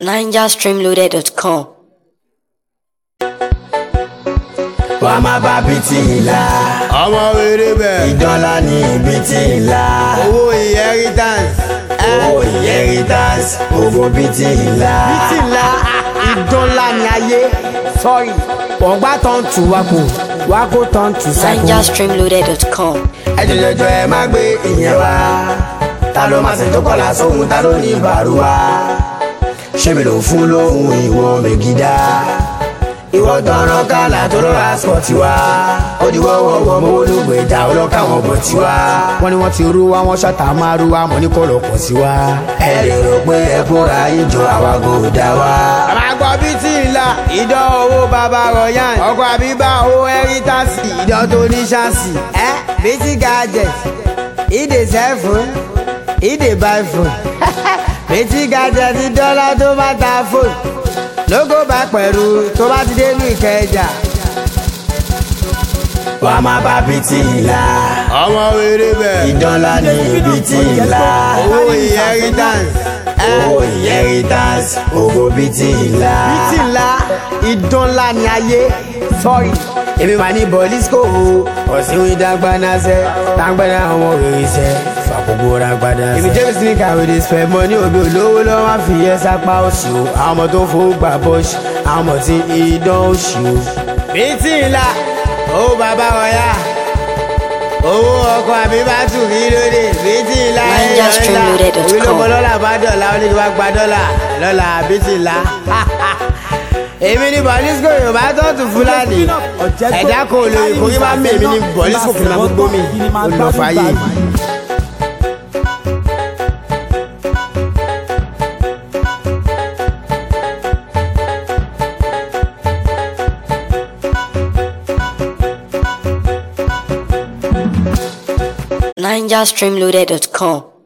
NigerStreamloaded.com. wàá má bá bìtì ńlá ọmọ rere bẹ́ẹ̀ ìdánlá ní bìtì ńlá owó inheritance owó inheritance owó bìtì ńlá. bìtì ńlá ìdán ńlá ni ayé sọ́ọ̀rì ọ̀gbá tán tù wá kù wá kó tán tù sẹ́kù. NigerStreamloaded.com. ẹ jọjọjọ ẹ má gbé ìyẹn wá ta ló máa ṣètò kọlà sóhun ta ló ní bàrú wá ṣé mi ló fún lóhun ìwọ mègídá ìwọ tọrọ kálá tó lọ́ra sọ̀tì wá ó di wọ́wọ́wọ́ mọ́ olóògbé ìjà ọlọ́kà wọn bọ̀ tí wá. wọ́n ní wọ́n ti rú wa wọ́n ṣàtà máa rú wa mọ̀ ní kò lọ pọ̀ sí wa. ẹ lè rò pé ẹ kóra yín jọ àwa kò dá wa. àmàgbọ́ bìtì ńlá ìdán owó bàbá rọ̀yàn ọkọ̀ àbíbá owó inheritance ìdán tó ní ṣáàṣì ẹ bìtì gadget ìdè sẹ́fún ìdè buy phone bìtì gadget dọ́là tó bá ta phone lógo bá pẹ̀lú tó bá ti dé ní ìkẹjà. wàá má bá bìtì ńlá ọmọ rere bẹ́ẹ̀ ìdánlá ní bìtì ńlá owó inheritance owó inheritance owó bìtì ńlá. bìtì ńlá ìdán ńlá ni ayé sọ́ọ̀rì. èmi máa ní bọ́lísíkò ọ̀sìn ìdágbanáṣẹ́ tágbẹ́nà àwọn òrìṣẹ́ fàkókò rágbádá. èmi james ní kàwé dey spend money òbí olówó lọ́wọ́ máa fi yẹ sápá òsì o àwọn ọmọ tó ń fowó gbà bọ́ọ̀ṣì àwọn ọmọ tí idán òsì o. bìtì ńlá owó bàbá ọ̀yà owó ọkọ̀ àbí bàtù kí lóde bìtì ńlá NigerStreamloaded.com. òbí ló mọ dọ́là bá dọ̀là ó ní kí wọ́n gba dọ́là lọ́la bìtì ńlá èmi ní bọ̀lísíkò yorùbá tó tún fúlàní ẹ̀dá kò lè kó kí máa mi èmi ní bọ̀lísíkò kì í máa gbogbo mi olùlọ́fàáyé. NigerStreamloaded.com.